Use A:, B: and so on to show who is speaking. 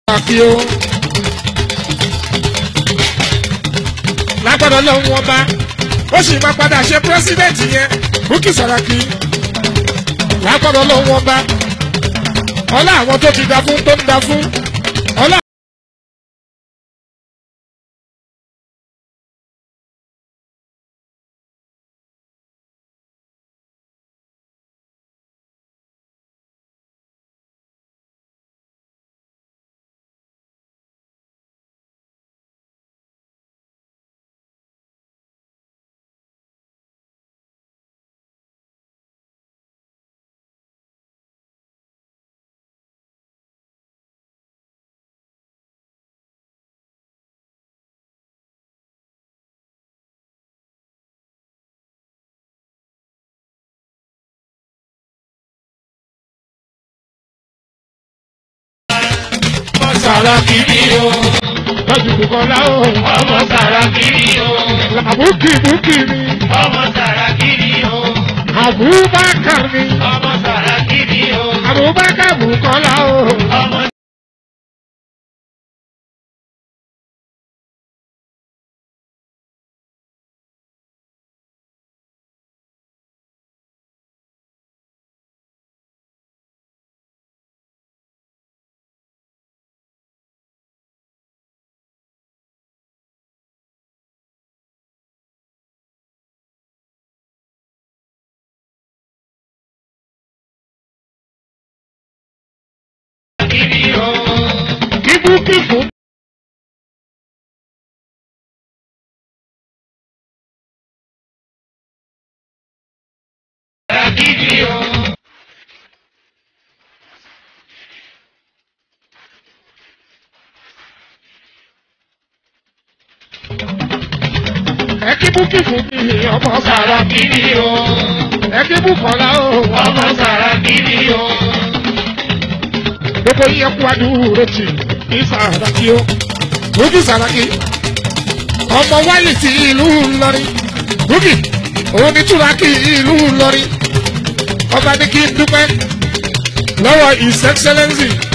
A: Sàràkí o. lágbọ́dọ̀ lọ́hùn ọba ó sì máa padà ṣe pírẹ́sídẹ̀ntì yẹn Bukky Sàràkí lágbọ́dọ̀ lọ́hùn ọba ọlá àwọn tó ti da fún tó ń da fún ọlá.
B: Sàràkí ni o,
A: lọ́jọ́ ìbùkọ́lá o
B: ọmọ Sàràkí ni o,
A: àbúkì búkì mi
B: ọmọ Sàràkí ni o,
A: Abubakar mi
B: ọmọ Sàràkí ni o,
A: Abubakar bùkọ́lá o.
B: ọmọ Sàràkí ni o,
A: Ibùkì fún
B: Sàràkí ni o,
A: ẹkí búkì fún mi ọmọ sàrà
B: Sàràkí ni o,
A: ẹkí bùkọ́lá o.
B: ọmọ Sàràkí ni o,
A: gbogbo yẹn kú adúró tì ní Sàràkí o. Bukky Sàràkí ọmọ wálé ti ìlú Ìlọrin Bukky òun ní túrákì ìlú Ìlọrin ọba ní kí n dúpẹ́ lọ́wọ́ his excellency